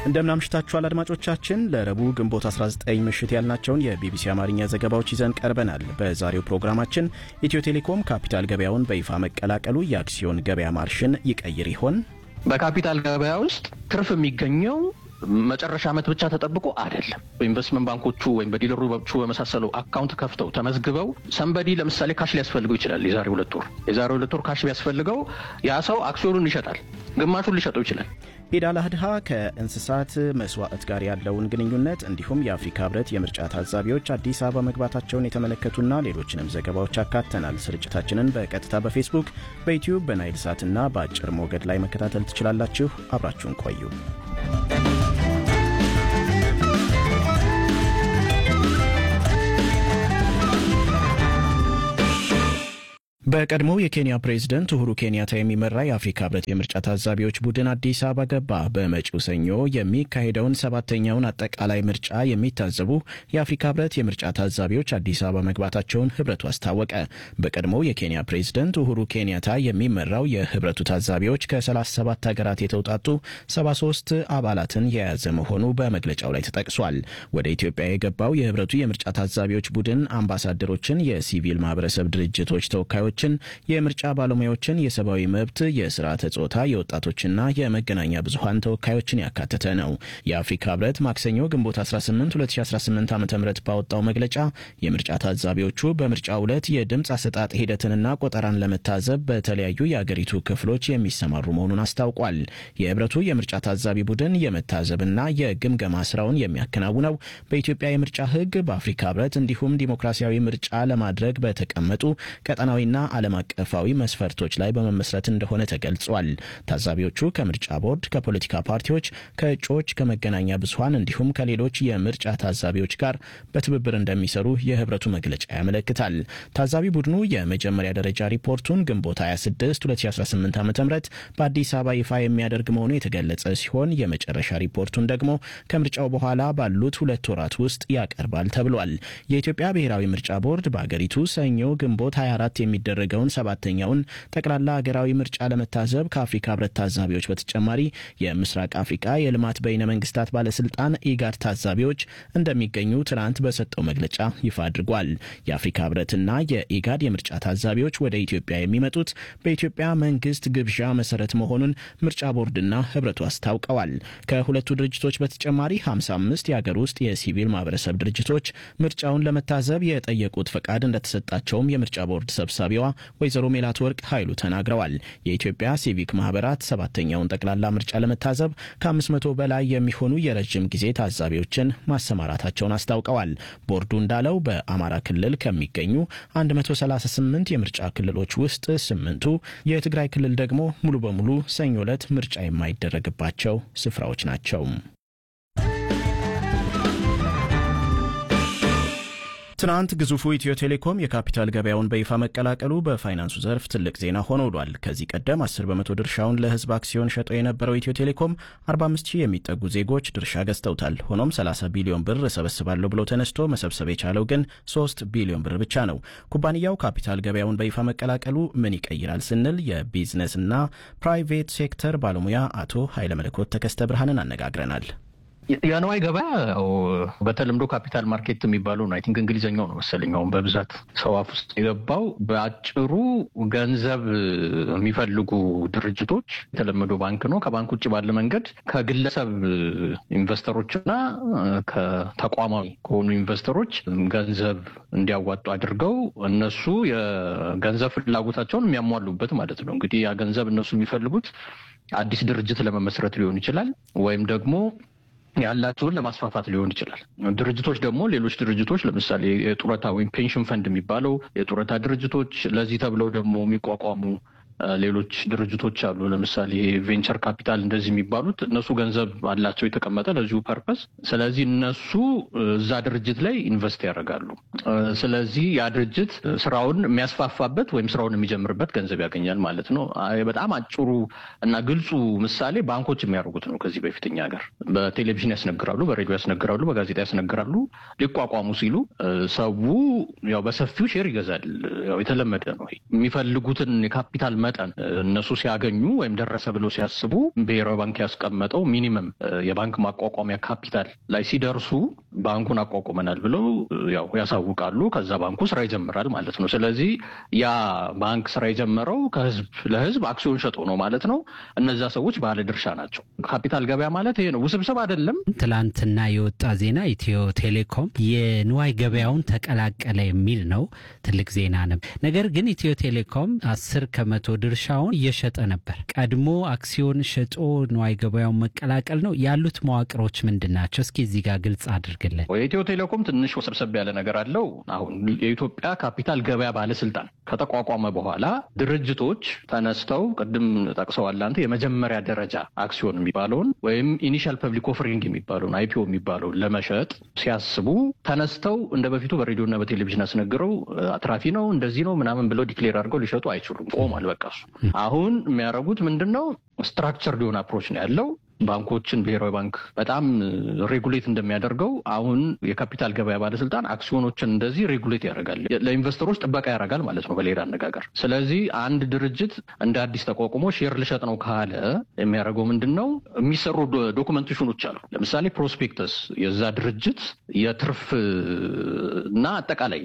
እንደምናምሽታችኋል አድማጮቻችን። ለረቡዕ ግንቦት 19 ምሽት ያልናቸውን የቢቢሲ አማርኛ ዘገባዎች ይዘን ቀርበናል። በዛሬው ፕሮግራማችን ኢትዮ ቴሌኮም ካፒታል ገበያውን በይፋ መቀላቀሉ የአክሲዮን ገበያ ማርሽን ይቀይር ይሆን? በካፒታል ገበያ ውስጥ ትርፍ የሚገኘው መጨረሻ ዓመት ብቻ ተጠብቆ አይደለም። በኢንቨስትመንት ባንኮቹ ወይም በዲለሮቹ በመሳሰሉ አካውንት ከፍተው ተመዝግበው ሰንበዲ ለምሳሌ ካሽ ሊያስፈልገው ይችላል። የዛሬ ሁለት ወር የዛሬ ሁለት ወር ካሽ ቢያስፈልገው ያ ሰው አክሲዮኑን ይሸጣል፣ ግማሹን ሊሸጠው ይችላል። ኢድ አል አድሃ ከእንስሳት መስዋዕት ጋር ያለውን ግንኙነት እንዲሁም የአፍሪካ ህብረት የምርጫ ታዛቢዎች አዲስ አበባ መግባታቸውን የተመለከቱና ሌሎችንም ዘገባዎች አካተናል። ስርጭታችንን በቀጥታ በፌስቡክ፣ በዩትዩብ፣ በናይል ሳትና በአጭር ሞገድ ላይ መከታተል ትችላላችሁ። አብራችሁን ቆዩ። በቀድሞው የኬንያ ፕሬዝደንት ኡሁሩ ኬንያታ የሚመራ የአፍሪካ ህብረት የምርጫ ታዛቢዎች ቡድን አዲስ አበባ ገባ። በመጪው ሰኞ የሚካሄደውን ሰባተኛውን አጠቃላይ ምርጫ የሚታዘቡ የአፍሪካ ህብረት የምርጫ ታዛቢዎች አዲስ አበባ መግባታቸውን ህብረቱ አስታወቀ። በቀድሞው የኬንያ ፕሬዝደንት ኡሁሩ ኬንያታ የሚመራው የህብረቱ ታዛቢዎች ከ37 ሀገራት የተውጣጡ 73 አባላትን የያዘ መሆኑ በመግለጫው ላይ ተጠቅሷል። ወደ ኢትዮጵያ የገባው የህብረቱ የምርጫ ታዛቢዎች ቡድን አምባሳደሮችን፣ የሲቪል ማህበረሰብ ድርጅቶች ተወካዮች ችን የምርጫ ባለሙያዎችን፣ የሰብአዊ መብት፣ የስርዓተ ጾታ፣ የወጣቶችና የመገናኛ ብዙሀን ተወካዮችን ያካተተ ነው። የአፍሪካ ህብረት ማክሰኞ ግንቦት 18 2018 ዓ ም ባወጣው መግለጫ የምርጫ ታዛቢዎቹ በምርጫው ዕለት የድምፅ አሰጣጥ ሂደትንና ቆጠራን ለመታዘብ በተለያዩ የአገሪቱ ክፍሎች የሚሰማሩ መሆኑን አስታውቋል። የህብረቱ የምርጫ ታዛቢ ቡድን የመታዘብና የግምገማ ስራውን የሚያከናውነው በኢትዮጵያ የምርጫ ህግ፣ በአፍሪካ ህብረት እንዲሁም ዲሞክራሲያዊ ምርጫ ለማድረግ በተቀመጡ ቀጠናዊና ዓለም አቀፋዊ መስፈርቶች ላይ በመመስረት እንደሆነ ተገልጿል። ታዛቢዎቹ ከምርጫ ቦርድ፣ ከፖለቲካ ፓርቲዎች፣ ከእጩዎች፣ ከመገናኛ ብዙሀን እንዲሁም ከሌሎች የምርጫ ታዛቢዎች ጋር በትብብር እንደሚሰሩ የህብረቱ መግለጫ ያመለክታል። ታዛቢ ቡድኑ የመጀመሪያ ደረጃ ሪፖርቱን ግንቦት 26 2018 ዓ ም በአዲስ አበባ ይፋ የሚያደርግ መሆኑ የተገለጸ ሲሆን የመጨረሻ ሪፖርቱን ደግሞ ከምርጫው በኋላ ባሉት ሁለት ወራት ውስጥ ያቀርባል ተብሏል። የኢትዮጵያ ብሔራዊ ምርጫ ቦርድ በአገሪቱ ሰኞ ግንቦት 24 የሚደ የሚደረገውን ሰባተኛውን ጠቅላላ ሀገራዊ ምርጫ ለመታዘብ ከአፍሪካ ህብረት ታዛቢዎች በተጨማሪ የምስራቅ አፍሪካ የልማት በይነ መንግስታት ባለስልጣን ኢጋድ ታዛቢዎች እንደሚገኙ ትናንት በሰጠው መግለጫ ይፋ አድርጓል። የአፍሪካ ህብረትና የኢጋድ የምርጫ ታዛቢዎች ወደ ኢትዮጵያ የሚመጡት በኢትዮጵያ መንግስት ግብዣ መሰረት መሆኑን ምርጫ ቦርድና ህብረቱ አስታውቀዋል። ከሁለቱ ድርጅቶች በተጨማሪ 55 የአገር ውስጥ የሲቪል ማህበረሰብ ድርጅቶች ምርጫውን ለመታዘብ የጠየቁት ፈቃድ እንደተሰጣቸውም የምርጫ ቦርድ ሰብሳቢዋ ወይዘሮ ሜላት ወርቅ ኃይሉ ተናግረዋል። የኢትዮጵያ ሲቪክ ማህበራት ሰባተኛውን ጠቅላላ ምርጫ ለመታዘብ ከ500 በላይ የሚሆኑ የረዥም ጊዜ ታዛቢዎችን ማሰማራታቸውን አስታውቀዋል። ቦርዱ እንዳለው በአማራ ክልል ከሚገኙ 138 የምርጫ ክልሎች ውስጥ ስምንቱ፣ የትግራይ ክልል ደግሞ ሙሉ በሙሉ ሰኞ ዕለት ምርጫ የማይደረግባቸው ስፍራዎች ናቸው። ትናንት ግዙፉ ኢትዮ ቴሌኮም የካፒታል ገበያውን በይፋ መቀላቀሉ በፋይናንሱ ዘርፍ ትልቅ ዜና ሆኖ ውሏል። ከዚህ ቀደም 10 በመቶ ድርሻውን ለህዝብ አክሲዮን ሸጦ የነበረው ኢትዮ ቴሌኮም 45 ሺህ የሚጠጉ ዜጎች ድርሻ ገዝተውታል። ሆኖም 30 ቢሊዮን ብር እሰበስባለሁ ብሎ ተነስቶ መሰብሰብ የቻለው ግን 3 ቢሊዮን ብር ብቻ ነው። ኩባንያው ካፒታል ገበያውን በይፋ መቀላቀሉ ምን ይቀይራል ስንል የቢዝነስና ፕራይቬት ሴክተር ባለሙያ አቶ ኃይለመለኮት ተከስተ ብርሃንን አነጋግረናል። የንዋይ ገበያ ያው በተለምዶ ካፒታል ማርኬት የሚባለው ነው። አይ ቲንክ እንግሊዝኛው ነው መሰለኝ አሁን በብዛት ሰው አፍ ውስጥ የገባው። በአጭሩ ገንዘብ የሚፈልጉ ድርጅቶች የተለመደው ባንክ ነው። ከባንክ ውጭ ባለ መንገድ ከግለሰብ ኢንቨስተሮችና ከተቋማዊ ከሆኑ ኢንቨስተሮች ገንዘብ እንዲያዋጡ አድርገው እነሱ የገንዘብ ፍላጎታቸውን የሚያሟሉበት ማለት ነው። እንግዲህ ያ ገንዘብ እነሱ የሚፈልጉት አዲስ ድርጅት ለመመስረት ሊሆን ይችላል ወይም ደግሞ ያላቸውን ለማስፋፋት ሊሆን ይችላል። ድርጅቶች ደግሞ ሌሎች ድርጅቶች ለምሳሌ የጡረታ ወይም ፔንሽን ፈንድ የሚባለው የጡረታ ድርጅቶች ለዚህ ተብለው ደግሞ የሚቋቋሙ ሌሎች ድርጅቶች አሉ። ለምሳሌ ቬንቸር ካፒታል እንደዚህ የሚባሉት እነሱ ገንዘብ አላቸው የተቀመጠ ለዚሁ ፐርፐስ። ስለዚህ እነሱ እዛ ድርጅት ላይ ኢንቨስት ያደርጋሉ። ስለዚህ ያ ድርጅት ስራውን የሚያስፋፋበት ወይም ስራውን የሚጀምርበት ገንዘብ ያገኛል ማለት ነው። በጣም አጭሩ እና ግልጹ ምሳሌ ባንኮች የሚያደርጉት ነው። ከዚህ በፊት እኛ ሀገር በቴሌቪዥን ያስነግራሉ፣ በሬዲዮ ያስነግራሉ፣ በጋዜጣ ያስነግራሉ። ሊቋቋሙ ሲሉ ሰው ያው በሰፊው ሼር ይገዛል። ያው የተለመደ ነው። የሚፈልጉትን የካፒታል መጠን እነሱ ሲያገኙ ወይም ደረሰ ብሎ ሲያስቡ ብሔራዊ ባንክ ያስቀመጠው ሚኒመም የባንክ ማቋቋሚያ ካፒታል ላይ ሲደርሱ ባንኩን አቋቁመናል ብለው ያው ያሳውቃሉ። ከዛ ባንኩ ስራ ይጀምራል ማለት ነው። ስለዚህ ያ ባንክ ስራ የጀመረው ከህዝብ ለህዝብ አክሲዮን ሸጦ ነው ማለት ነው። እነዛ ሰዎች ባለ ድርሻ ናቸው። ካፒታል ገበያ ማለት ይሄ ነው። ውስብስብ አይደለም። ትላንትና የወጣ ዜና ኢትዮ ቴሌኮም የንዋይ ገበያውን ተቀላቀለ የሚል ነው። ትልቅ ዜና ነበር። ነገር ግን ኢትዮ ቴሌኮም አስር ከመቶ ድርሻውን እየሸጠ ነበር። ቀድሞ አክሲዮን ሸጦ ንዋይ ገበያውን መቀላቀል ነው ያሉት መዋቅሮች ምንድን ናቸው? እስኪ እዚህ ጋር ግልጽ አድርግልን። የኢትዮ ቴሌኮም ትንሽ ወሰብሰብ ያለ ነገር አለው። አሁን የኢትዮጵያ ካፒታል ገበያ ባለስልጣን ከተቋቋመ በኋላ ድርጅቶች ተነስተው ቅድም ጠቅሰዋል አንተ የመጀመሪያ ደረጃ አክሲዮን የሚባለውን ወይም ኢኒሻል ፐብሊክ ኦፍሪንግ የሚባለውን አይፒኦ የሚባለውን ለመሸጥ ሲያስቡ ተነስተው እንደ በፊቱ በሬዲዮና በቴሌቪዥን አስነግረው አትራፊ ነው እንደዚህ ነው ምናምን ብለው ዲክሌር አድርገው ሊሸጡ አይችሉም። ቆሟል። በቃ እሱ አሁን የሚያደርጉት ምንድን ነው? ስትራክቸር ሊሆን አፕሮች ነው ያለው ባንኮችን ብሔራዊ ባንክ በጣም ሬጉሌት እንደሚያደርገው አሁን የካፒታል ገበያ ባለስልጣን አክሲዮኖችን እንደዚህ ሬጉሌት ያደርጋል፣ ለኢንቨስተሮች ጥበቃ ያደርጋል ማለት ነው በሌላ አነጋገር። ስለዚህ አንድ ድርጅት እንደ አዲስ ተቋቁሞ ሼር ልሸጥ ነው ካለ የሚያደርገው ምንድን ነው? የሚሰሩ ዶኩመንቴሽኖች አሉ። ለምሳሌ ፕሮስፔክተስ የዛ ድርጅት የትርፍ እና አጠቃላይ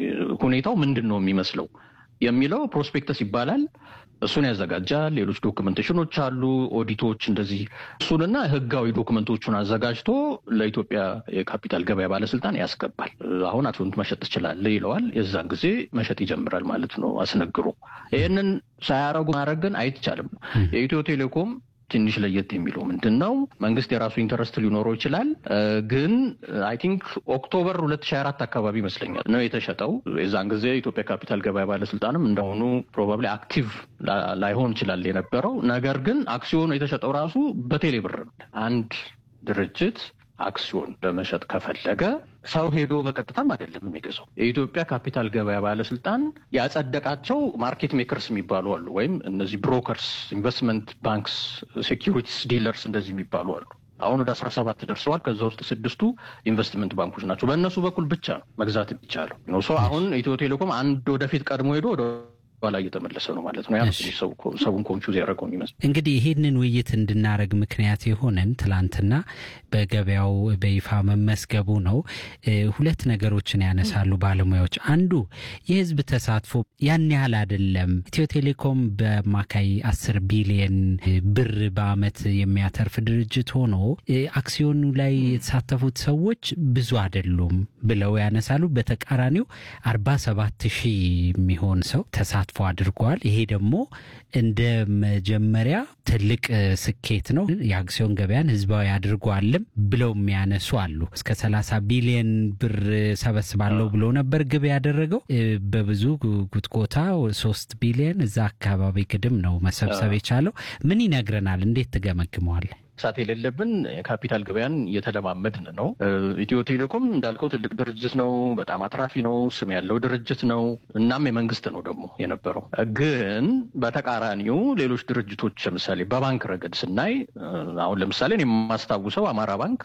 ሁኔታው ምንድን ነው የሚመስለው የሚለው ፕሮስፔክተስ ይባላል። እሱን ያዘጋጃል። ሌሎች ዶክመንቴሽኖች አሉ፣ ኦዲቶች እንደዚህ። እሱንና ህጋዊ ዶክመንቶቹን አዘጋጅቶ ለኢትዮጵያ የካፒታል ገበያ ባለስልጣን ያስገባል። አሁን አክሲዮን መሸጥ ትችላለህ ይለዋል። የዛን ጊዜ መሸጥ ይጀምራል ማለት ነው አስነግሮ። ይህንን ሳያረጉ ማድረግ ግን አይቻልም። የኢትዮ ቴሌኮም ትንሽ ለየት የሚለው ምንድን ነው? መንግስት የራሱ ኢንተረስት ሊኖረው ይችላል። ግን አይ ቲንክ ኦክቶበር ሁለት ሺህ አራት አካባቢ ይመስለኛል ነው የተሸጠው። የዛን ጊዜ የኢትዮጵያ ካፒታል ገበያ ባለስልጣንም እንደሆኑ ፕሮባብሊ አክቲቭ ላይሆን ይችላል የነበረው። ነገር ግን አክሲዮኑ የተሸጠው ራሱ በቴሌ ብር ነው። አንድ ድርጅት አክሲዮን ለመሸጥ ከፈለገ ሰው ሄዶ በቀጥታም አይደለም የሚገዛው። የኢትዮጵያ ካፒታል ገበያ ባለስልጣን ያጸደቃቸው ማርኬት ሜከርስ የሚባሉ አሉ፣ ወይም እነዚህ ብሮከርስ፣ ኢንቨስትመንት ባንክስ፣ ሴኪሪቲስ ዲለርስ እንደዚህ የሚባሉ አሉ። አሁን ወደ አስራ ሰባት ደርሰዋል። ከዛ ውስጥ ስድስቱ ኢንቨስትመንት ባንኮች ናቸው። በእነሱ በኩል ብቻ ነው መግዛት የሚቻለው ነው። ሰው አሁን ኢትዮ ቴሌኮም አንድ ወደፊት ቀድሞ ሄዶ ወደ ኋላ እየተመለሰ ነው ማለት ነው። ያ ሰውን ኮንፊውዝ ያደረገው የሚመስል እንግዲህ ይህንን ውይይት እንድናደረግ ምክንያት የሆነን ትላንትና በገበያው በይፋ መመስገቡ ነው። ሁለት ነገሮችን ያነሳሉ ባለሙያዎች። አንዱ የህዝብ ተሳትፎ ያን ያህል አይደለም። ኢትዮ ቴሌኮም በአማካይ አስር ቢሊየን ብር በአመት የሚያተርፍ ድርጅት ሆኖ አክሲዮኑ ላይ የተሳተፉት ሰዎች ብዙ አይደሉም ብለው ያነሳሉ። በተቃራኒው አርባ ሰባት ሺህ የሚሆን ሰው ተሳትፎ አድርገዋል። ይሄ ደግሞ እንደ መጀመሪያ ትልቅ ስኬት ነው። የአክሲዮን ገበያን ህዝባዊ አድርጓልም ብለው የሚያነሱ አሉ። እስከ 30 ቢሊዮን ብር ሰበስባለሁ ብሎ ነበር ግብ ያደረገው። በብዙ ጉትጎታ ሶስት ቢሊዮን እዛ አካባቢ ግድም ነው መሰብሰብ የቻለው። ምን ይነግረናል? እንዴት ትገመግመዋል? ሳት የሌለብን የካፒታል ገበያን እየተለማመድን ነው። ኢትዮ ቴሌኮም እንዳልከው ትልቅ ድርጅት ነው። በጣም አትራፊ ነው። ስም ያለው ድርጅት ነው። እናም የመንግስት ነው ደግሞ የነበረው። ግን በተቃራኒው ሌሎች ድርጅቶች ለምሳሌ በባንክ ረገድ ስናይ አሁን ለምሳሌ የማስታውሰው አማራ ባንክ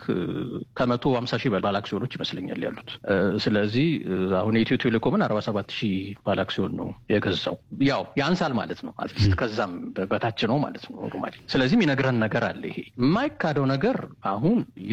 ከመቶ ሀምሳ ሺህ ባለ አክሲዮኖች ይመስለኛል ያሉት። ስለዚህ አሁን የኢትዮ ቴሌኮምን አርባ ሰባት ሺህ ባለ አክሲዮን ነው የገዛው። ያው ያንሳል ማለት ነው። አትሊስት ከዛም በታች ነው ማለት ነው ኖርማሊ። ስለዚህም ይነግረን ነገር አለ ይሄ የማይካደው ነገር አሁን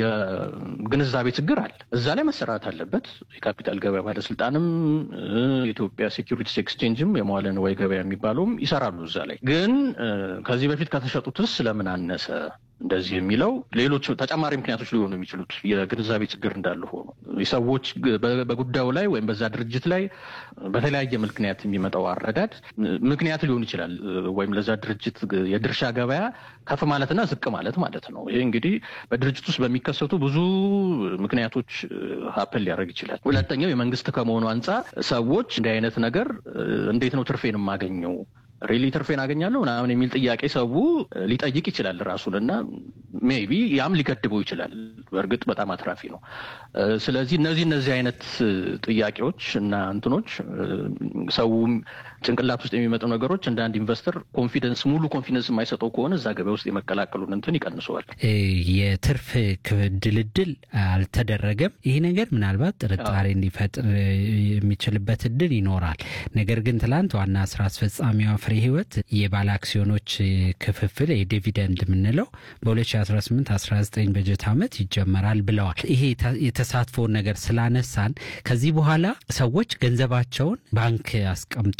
የግንዛቤ ችግር አለ። እዛ ላይ መሰራት አለበት። የካፒታል ገበያ ባለስልጣንም የኢትዮጵያ ሴኪሪቲስ ኤክስቼንጅም የመዋለ ንዋይ ገበያ የሚባለውም ይሰራሉ እዛ ላይ። ግን ከዚህ በፊት ከተሸጡትስ ስለምን አነሰ እንደዚህ የሚለው ሌሎች ተጨማሪ ምክንያቶች ሊሆኑ የሚችሉት የግንዛቤ ችግር እንዳለ ሆኖ ሰዎች በጉዳዩ ላይ ወይም በዛ ድርጅት ላይ በተለያየ ምክንያት የሚመጣው አረዳድ ምክንያት ሊሆን ይችላል። ወይም ለዛ ድርጅት የድርሻ ገበያ ከፍ ማለትና ዝቅ ማለት ማለት ነው። ይህ እንግዲህ በድርጅት ውስጥ በሚከሰቱ ብዙ ምክንያቶች ሀፕል ሊያደርግ ይችላል። ሁለተኛው የመንግስት ከመሆኑ አንጻር ሰዎች እንዲህ አይነት ነገር እንዴት ነው ትርፌን የማገኘው ሪሊ ትርፌን አገኛለሁ ምናምን የሚል ጥያቄ ሰው ሊጠይቅ ይችላል ራሱን እና ሜቢ ያም ሊገድበው ይችላል። በእርግጥ በጣም አትራፊ ነው። ስለዚህ እነዚህ እነዚህ አይነት ጥያቄዎች እና እንትኖች ሰው ጭንቅላት ውስጥ የሚመጡ ነገሮች እንደ አንድ ኢንቨስተር ኮንፊደንስ ሙሉ ኮንፊደንስ የማይሰጠው ከሆነ እዛ ገበያ ውስጥ የመቀላቀሉን እንትን ይቀንሰዋል። የትርፍ ድልድል አልተደረገም። ይህ ነገር ምናልባት ጥርጣሬ እንዲፈጥር የሚችልበት እድል ይኖራል። ነገር ግን ትላንት ዋና ስራ አስፈጻሚዋ ፍሬ ህይወት የባለ አክሲዮኖች ክፍፍል የዲቪደንድ የምንለው በ2018/19 በጀት ዓመት ይጀመራል ብለዋል። ይሄ የተሳትፎውን ነገር ስላነሳን ከዚህ በኋላ ሰዎች ገንዘባቸውን ባንክ አስቀምጦ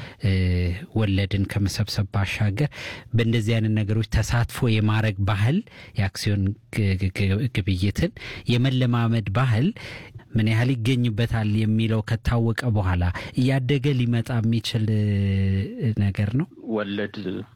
ወለድን ከመሰብሰብ ባሻገር በእንደዚህ አይነት ነገሮች ተሳትፎ የማድረግ ባህል የአክሲዮን ግብይትን የመለማመድ ባህል ምን ያህል ይገኝበታል የሚለው ከታወቀ በኋላ እያደገ ሊመጣ የሚችል ነገር ነው። ወለድ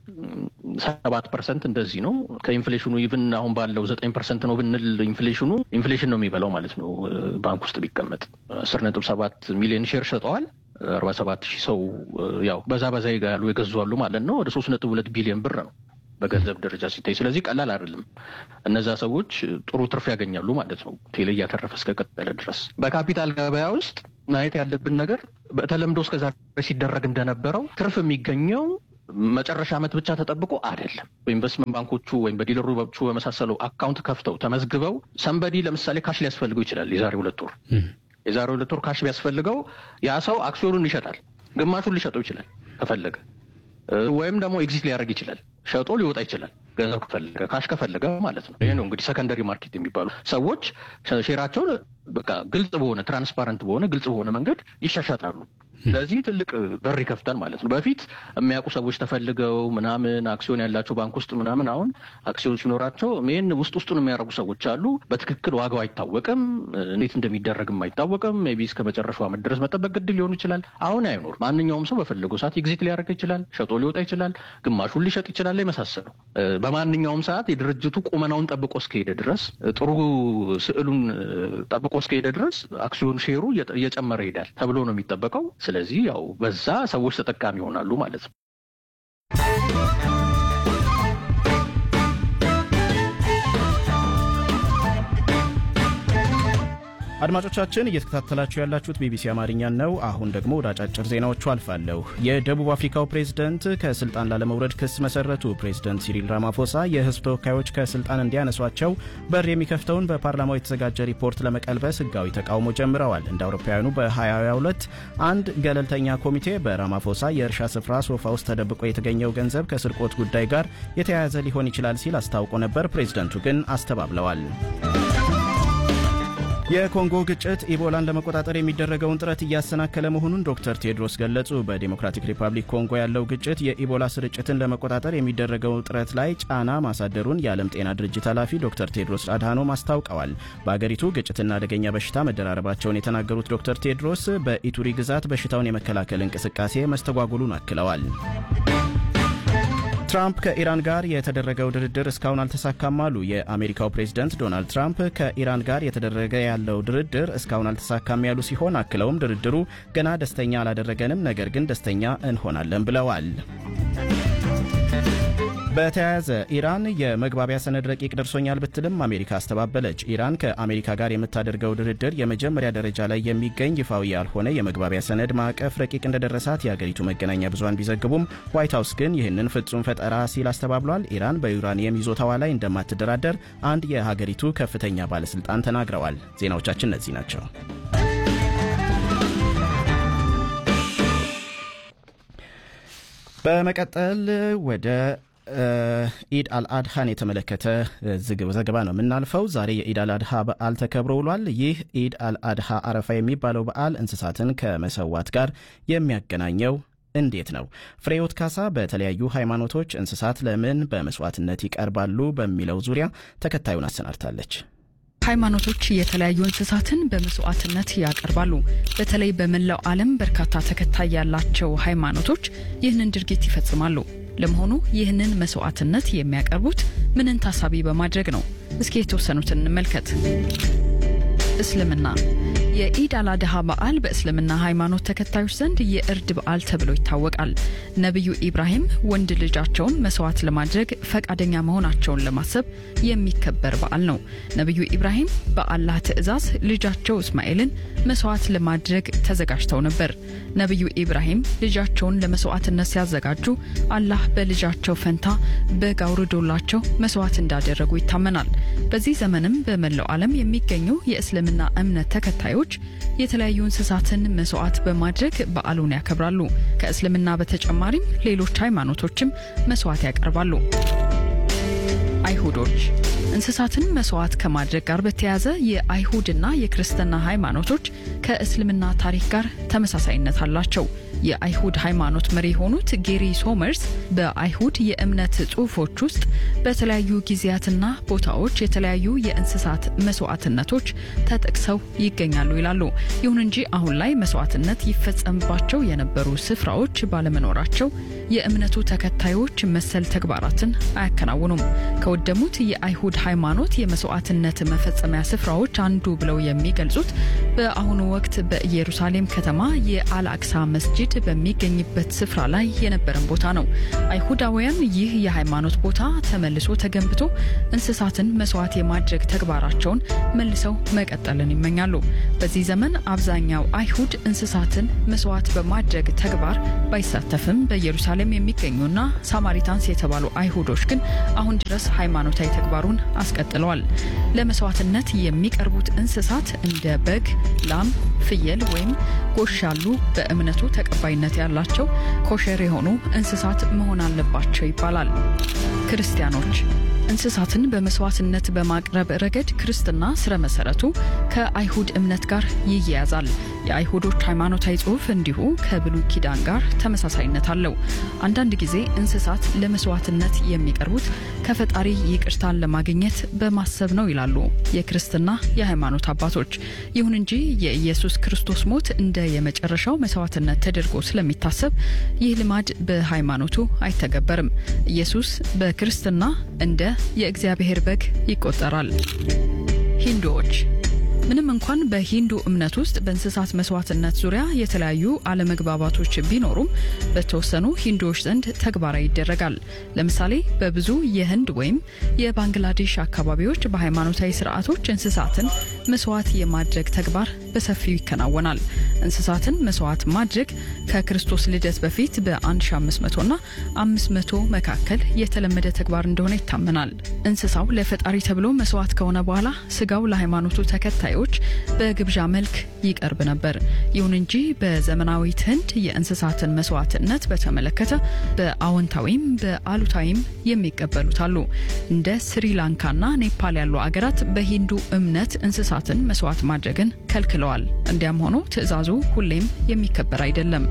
ሰባት ፐርሰንት እንደዚህ ነው። ከኢንፍሌሽኑ ኢቭን አሁን ባለው ዘጠኝ ፐርሰንት ነው ብንል ኢንፍሌሽኑ ኢንፍሌሽን ነው የሚበላው ማለት ነው። ባንክ ውስጥ ቢቀመጥ አስር ነጥብ ሰባት ሚሊዮን ሼር ሸጠዋል። አርባ ሰባት ሺህ ሰው ያው በዛ በዛ ይጋሉ የገዙ አሉ ማለት ነው። ወደ ሶስት ነጥብ ሁለት ቢሊዮን ብር ነው በገንዘብ ደረጃ ሲታይ። ስለዚህ ቀላል አይደለም። እነዛ ሰዎች ጥሩ ትርፍ ያገኛሉ ማለት ነው። ቴሌ እያተረፈ እስከቀጠለ ድረስ በካፒታል ገበያ ውስጥ ማየት ያለብን ነገር በተለምዶ እስከዛ ሲደረግ እንደነበረው ትርፍ የሚገኘው መጨረሻ ዓመት ብቻ ተጠብቆ አይደለም። በኢንቨስትመንት ባንኮቹ ወይም በዲለሮቹ በመሳሰለው አካውንት ከፍተው ተመዝግበው ሰንበዲ ለምሳሌ ካሽ ሊያስፈልገው ይችላል። የዛሬ ሁለት ወር የዛሬ ሁለት ወር ካሽ ቢያስፈልገው ያ ሰው አክሲዮኑን ይሸጣል። ግማሹን ሊሸጠው ይችላል ከፈለገ ወይም ደግሞ ኤግዚት ሊያደርግ ይችላል። ሸጦ ሊወጣ ይችላል። ገንዘብ ከፈለገ ካሽ ከፈለገ ማለት ነው። ይሄ ነው እንግዲህ ሰከንደሪ ማርኬት የሚባሉ ሰዎች ሼራቸውን በቃ ግልጽ በሆነ ትራንስፓረንት በሆነ ግልጽ በሆነ መንገድ ይሻሻጣሉ። ስለዚህ ትልቅ በር ይከፍታል ማለት ነው። በፊት የሚያውቁ ሰዎች ተፈልገው ምናምን አክሲዮን ያላቸው ባንክ ውስጥ ምናምን አሁን አክሲዮን ሲኖራቸው ይህን ውስጥ ውስጡን የሚያደርጉ ሰዎች አሉ። በትክክል ዋጋው አይታወቅም፣ እንዴት እንደሚደረግም አይታወቅም። ሜይ ቢ እስከ መጨረሻው ዓመት ድረስ መጠበቅ ግድ ሊሆኑ ይችላል። አሁን አይኖር። ማንኛውም ሰው በፈለገው ሰዓት ኤግዚት ሊያደርግ ይችላል፣ ሸጦ ሊወጣ ይችላል፣ ግማሹን ሊሸጥ ይችላል። የመሳሰለው በማንኛውም ሰዓት የድርጅቱ ቁመናውን ጠብቆ እስከሄደ ድረስ ጥሩ ስዕሉን ጠብቆ እስከሄደ ድረስ አክሲዮን ሼሩ እየጨመረ ይሄዳል ተብሎ ነው የሚጠበቀው። ስለዚህ ያው በዛ ሰዎች ተጠቃሚ ይሆናሉ ማለት ነው። አድማጮቻችን እየተከታተላችሁ ያላችሁት ቢቢሲ አማርኛን ነው። አሁን ደግሞ ወደ አጫጭር ዜናዎቹ አልፋለሁ። የደቡብ አፍሪካው ፕሬዝደንት ከስልጣን ላለመውረድ ክስ መሰረቱ። ፕሬዝደንት ሲሪል ራማፎሳ የህዝብ ተወካዮች ከስልጣን እንዲያነሷቸው በር የሚከፍተውን በፓርላማው የተዘጋጀ ሪፖርት ለመቀልበስ ህጋዊ ተቃውሞ ጀምረዋል። እንደ አውሮፓውያኑ በ2022 አንድ ገለልተኛ ኮሚቴ በራማፎሳ የእርሻ ስፍራ ሶፋ ውስጥ ተደብቆ የተገኘው ገንዘብ ከስርቆት ጉዳይ ጋር የተያያዘ ሊሆን ይችላል ሲል አስታውቆ ነበር። ፕሬዝደንቱ ግን አስተባብለዋል። የኮንጎ ግጭት ኢቦላን ለመቆጣጠር የሚደረገውን ጥረት እያሰናከለ መሆኑን ዶክተር ቴድሮስ ገለጹ። በዴሞክራቲክ ሪፐብሊክ ኮንጎ ያለው ግጭት የኢቦላ ስርጭትን ለመቆጣጠር የሚደረገው ጥረት ላይ ጫና ማሳደሩን የዓለም ጤና ድርጅት ኃላፊ ዶክተር ቴድሮስ አድሃኖም አስታውቀዋል። በአገሪቱ ግጭትና አደገኛ በሽታ መደራረባቸውን የተናገሩት ዶክተር ቴድሮስ በኢቱሪ ግዛት በሽታውን የመከላከል እንቅስቃሴ መስተጓጉሉን አክለዋል። ትራምፕ ከኢራን ጋር የተደረገው ድርድር እስካሁን አልተሳካም አሉ። የአሜሪካው ፕሬዝደንት ዶናልድ ትራምፕ ከኢራን ጋር የተደረገ ያለው ድርድር እስካሁን አልተሳካም ያሉ ሲሆን አክለውም ድርድሩ ገና ደስተኛ አላደረገንም፣ ነገር ግን ደስተኛ እንሆናለን ብለዋል። በተያያዘ ኢራን የመግባቢያ ሰነድ ረቂቅ ደርሶኛል ብትልም አሜሪካ አስተባበለች። ኢራን ከአሜሪካ ጋር የምታደርገው ድርድር የመጀመሪያ ደረጃ ላይ የሚገኝ ይፋዊ ያልሆነ የመግባቢያ ሰነድ ማዕቀፍ ረቂቅ እንደደረሳት የአገሪቱ መገናኛ ብዙሃን ቢዘግቡም ዋይት ሀውስ ግን ይህንን ፍጹም ፈጠራ ሲል አስተባብሏል። ኢራን በዩራኒየም ይዞታዋ ላይ እንደማትደራደር አንድ የሀገሪቱ ከፍተኛ ባለስልጣን ተናግረዋል። ዜናዎቻችን እነዚህ ናቸው። በመቀጠል ወደ ኢድ አልአድሃን የተመለከተ ዘገባ ነው የምናልፈው። ዛሬ የኢድ አልአድሃ በዓል ተከብሮ ውሏል። ይህ ኢድ አልአድሃ አረፋ የሚባለው በዓል እንስሳትን ከመሰዋት ጋር የሚያገናኘው እንዴት ነው? ፍሬዎት ካሳ በተለያዩ ሃይማኖቶች እንስሳት ለምን በመስዋዕትነት ይቀርባሉ በሚለው ዙሪያ ተከታዩን አሰናድታለች። ሃይማኖቶች የተለያዩ እንስሳትን በመስዋዕትነት ያቀርባሉ። በተለይ በመላው ዓለም በርካታ ተከታይ ያላቸው ሃይማኖቶች ይህንን ድርጊት ይፈጽማሉ። ለመሆኑ ይህንን መስዋዕትነት የሚያቀርቡት ምንን ታሳቢ በማድረግ ነው? እስኪ የተወሰኑትን እንመልከት። እስልምና የኢድ አላድሃ በዓል በእስልምና ሃይማኖት ተከታዮች ዘንድ የእርድ በዓል ተብሎ ይታወቃል። ነቢዩ ኢብራሂም ወንድ ልጃቸውን መስዋዕት ለማድረግ ፈቃደኛ መሆናቸውን ለማሰብ የሚከበር በዓል ነው። ነቢዩ ኢብራሂም በአላህ ትዕዛዝ ልጃቸው እስማኤልን መስዋዕት ለማድረግ ተዘጋጅተው ነበር። ነቢዩ ኢብራሂም ልጃቸውን ለመስዋዕትነት ሲያዘጋጁ አላህ በልጃቸው ፈንታ በግ አውርዶላቸው መስዋዕት እንዳደረጉ ይታመናል። በዚህ ዘመንም በመላው ዓለም የሚገኙ የእስልምና እምነት ተከታዮች የተለያዩ እንስሳትን መስዋዕት በማድረግ በዓሉን ያከብራሉ። ከእስልምና በተጨማሪም ሌሎች ሃይማኖቶችም መስዋዕት ያቀርባሉ። አይሁዶች እንስሳትን መስዋዕት ከማድረግ ጋር በተያያዘ የአይሁድና የክርስትና ሃይማኖቶች ከእስልምና ታሪክ ጋር ተመሳሳይነት አላቸው። የአይሁድ ሃይማኖት መሪ የሆኑት ጌሪ ሶመርስ በአይሁድ የእምነት ጽሑፎች ውስጥ በተለያዩ ጊዜያትና ቦታዎች የተለያዩ የእንስሳት መስዋዕትነቶች ተጠቅሰው ይገኛሉ ይላሉ። ይሁን እንጂ አሁን ላይ መስዋዕትነት ይፈጸምባቸው የነበሩ ስፍራዎች ባለመኖራቸው የእምነቱ ተከታዮች መሰል ተግባራትን አያከናውኑም። ከወደሙት የአይሁድ ሃይማኖት የመስዋዕትነት መፈጸሚያ ስፍራዎች አንዱ ብለው የሚገልጹት በአሁኑ ወቅት በኢየሩሳሌም ከተማ የአልአክሳ መስጂድ በሚገኝበት ስፍራ ላይ የነበረን ቦታ ነው። አይሁዳውያን ይህ የሃይማኖት ቦታ ተመልሶ ተገንብቶ እንስሳትን መስዋዕት የማድረግ ተግባራቸውን መልሰው መቀጠልን ይመኛሉ። በዚህ ዘመን አብዛኛው አይሁድ እንስሳትን መስዋዕት በማድረግ ተግባር ባይሳተፍም በኢየሩሳሌም የሚገኙና ሳማሪታንስ የተባሉ አይሁዶች ግን አሁን ድረስ ሃይማኖታዊ ተግባሩን አስቀጥለዋል። ለመስዋዕትነት የሚቀርቡት እንስሳት እንደ በግ፣ ላም፣ ፍየል ወይም ጎሽ ያሉ በእምነቱ ተቀባይነት ያላቸው ኮሸር የሆኑ እንስሳት መሆን አለባቸው ይባላል። ክርስቲያኖች እንስሳትን በመስዋዕትነት በማቅረብ ረገድ ክርስትና ስረ መሰረቱ ከአይሁድ እምነት ጋር ይያያዛል። የአይሁዶች ሃይማኖታዊ ጽሑፍ እንዲሁ ከብሉይ ኪዳን ጋር ተመሳሳይነት አለው። አንዳንድ ጊዜ እንስሳት ለመስዋዕትነት የሚቀርቡት ከፈጣሪ ይቅርታን ለማግኘት በማሰብ ነው ይላሉ የክርስትና የሃይማኖት አባቶች። ይሁን እንጂ የኢየሱስ ክርስቶስ ሞት እንደ የመጨረሻው መስዋዕትነት ተደርጎ ስለሚታሰብ ይህ ልማድ በሃይማኖቱ አይተገበርም። ኢየሱስ በክርስትና እንደ የእግዚአብሔር በግ ይቆጠራል። ሂንዱዎች ምንም እንኳን በሂንዱ እምነት ውስጥ በእንስሳት መስዋዕትነት ዙሪያ የተለያዩ አለመግባባቶች ቢኖሩም በተወሰኑ ሂንዱዎች ዘንድ ተግባራዊ ይደረጋል። ለምሳሌ በብዙ የህንድ ወይም የባንግላዴሽ አካባቢዎች በሃይማኖታዊ ስርዓቶች እንስሳትን መስዋዕት የማድረግ ተግባር በሰፊው ይከናወናል። እንስሳትን መስዋዕት ማድረግ ከክርስቶስ ልደት በፊት በ1500 ና 500 መካከል የተለመደ ተግባር እንደሆነ ይታመናል። እንስሳው ለፈጣሪ ተብሎ መስዋዕት ከሆነ በኋላ ስጋው ለሃይማኖቱ ተከታዮች በግብዣ መልክ ይቀርብ ነበር። ይሁን እንጂ በዘመናዊት ህንድ የእንስሳትን መስዋዕትነት በተመለከተ በአዎንታዊም በአሉታዊም የሚቀበሉት አሉ። እንደ ስሪላንካና ኔፓል ያሉ አገራት በሂንዱ እምነት እንስሳትን መስዋዕት ማድረግን ከልክለዋል። እንዲያም ሆኖ ትዕዛዙ ሁሌም የሚከበር አይደለም።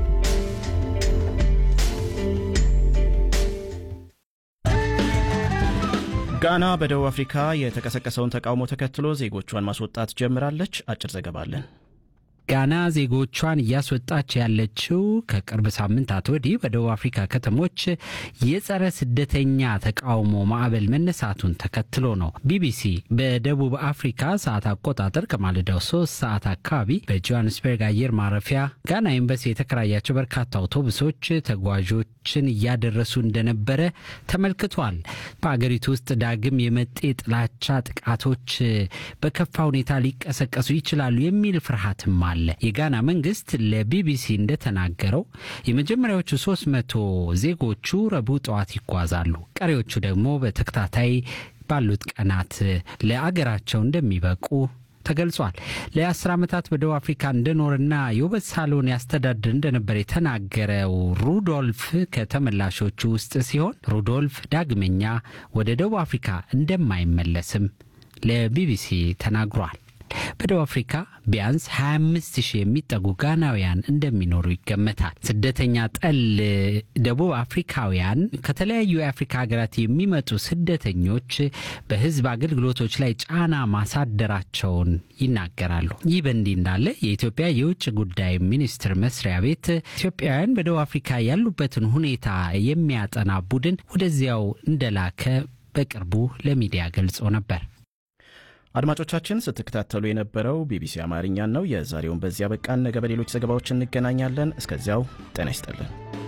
ጋና በደቡብ አፍሪካ የተቀሰቀሰውን ተቃውሞ ተከትሎ ዜጎቿን ማስወጣት ጀምራለች። አጭር ዘገባ አለን። ጋና ዜጎቿን እያስወጣች ያለችው ከቅርብ ሳምንታት ወዲህ በደቡብ አፍሪካ ከተሞች የጸረ ስደተኛ ተቃውሞ ማዕበል መነሳቱን ተከትሎ ነው። ቢቢሲ በደቡብ አፍሪካ ሰዓት አቆጣጠር ከማለዳው ሶስት ሰዓት አካባቢ በጆሃንስበርግ አየር ማረፊያ ጋና ኤምባሲ የተከራያቸው በርካታ አውቶቡሶች ተጓዦችን እያደረሱ እንደነበረ ተመልክቷል። በአገሪቱ ውስጥ ዳግም የመጤ ጥላቻ ጥቃቶች በከፋ ሁኔታ ሊቀሰቀሱ ይችላሉ የሚል ፍርሃትም አለ። የጋና መንግስት ለቢቢሲ እንደተናገረው የመጀመሪያዎቹ ሶስት መቶ ዜጎቹ ረቡዕ ጠዋት ይጓዛሉ። ቀሪዎቹ ደግሞ በተከታታይ ባሉት ቀናት ለአገራቸው እንደሚበቁ ተገልጿል። ለአስር ዓመታት በደቡብ አፍሪካ እንደኖርና የውበት ሳሎን ያስተዳድር እንደነበር የተናገረው ሩዶልፍ ከተመላሾቹ ውስጥ ሲሆን ሩዶልፍ ዳግመኛ ወደ ደቡብ አፍሪካ እንደማይመለስም ለቢቢሲ ተናግሯል። በደቡብ አፍሪካ ቢያንስ 25 ሺህ የሚጠጉ ጋናውያን እንደሚኖሩ ይገመታል። ስደተኛ ጠል ደቡብ አፍሪካውያን ከተለያዩ የአፍሪካ ሀገራት የሚመጡ ስደተኞች በሕዝብ አገልግሎቶች ላይ ጫና ማሳደራቸውን ይናገራሉ። ይህ በእንዲህ እንዳለ የኢትዮጵያ የውጭ ጉዳይ ሚኒስቴር መስሪያ ቤት ኢትዮጵያውያን በደቡብ አፍሪካ ያሉበትን ሁኔታ የሚያጠና ቡድን ወደዚያው እንደላከ በቅርቡ ለሚዲያ ገልጾ ነበር። አድማጮቻችን ስትከታተሉ የነበረው ቢቢሲ አማርኛን ነው። የዛሬውን በዚያ በቃን። ነገ በሌሎች ዘገባዎች እንገናኛለን። እስከዚያው ጤና ይስጥልን።